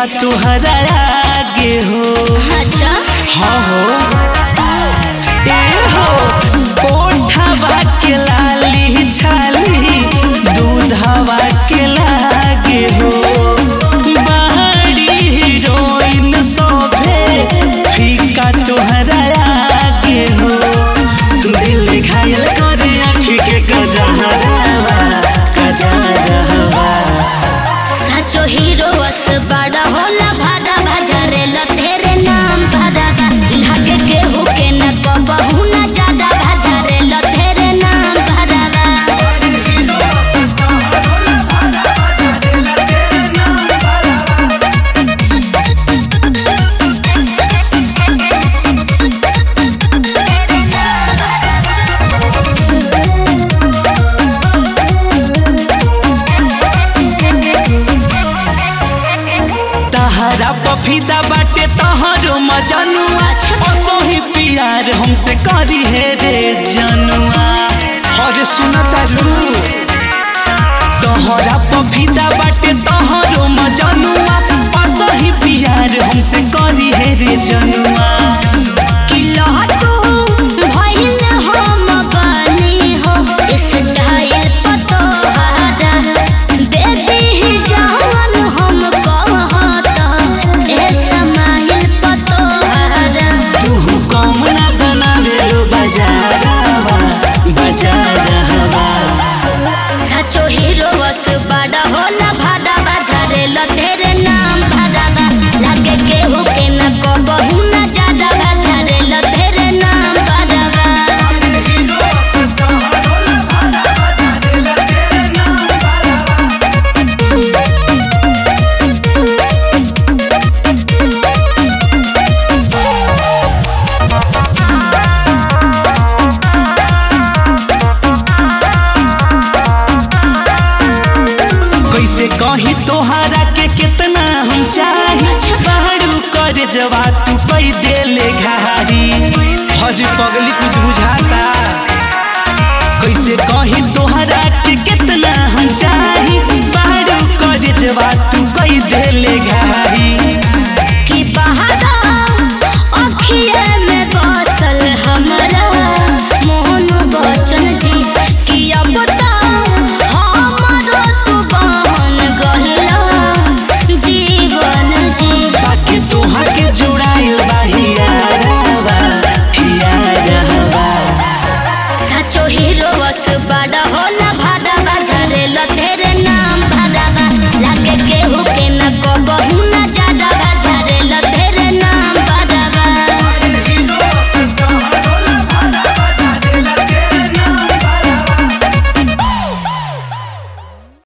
तुहरा आगे हो अच्छा हाँ हो ए हो ओठवा के लाली छाली दूधवा के लागे हो बाहरी हीरोइन सोभे फीका तुहरा आगे हो दिल घायल करे आँखी के गजहरावा गजहरावा सचो हीरो बस बड़ा होला भाड़ा भजरे लतेरे नाम भाड़ा लागे के हुके न कबहू न ज्यादा भजरे लतेरे नाम भाड़ा तहरा पफीदा बाटे तहरो मजनुआ असही प्यार हमसे करी हे रे जनुआ अरे सुना तारू तहरा पफीदा बाटे तहरो मजनुआ असही प्यार हमसे करी हे रे जनुआ कि लहटू भइल हम बानी हो स्टाइल पतो हारा दे दी जवन हम कहत ए समाइल पतो हारा तू कम ना बनावे लो बाजारवा बाजारवा सचो हीरो बस बड़ा होला भाड़ा बाजारे लतेरे नाम भाड़ा लागे केहू के न कबहू न ज्यादा बाजारे लतेरे नाम भाड़ा कैसे कही तोहरा के कितना हम चाही बाहरू कर जवा तू पै देले घारी हर पग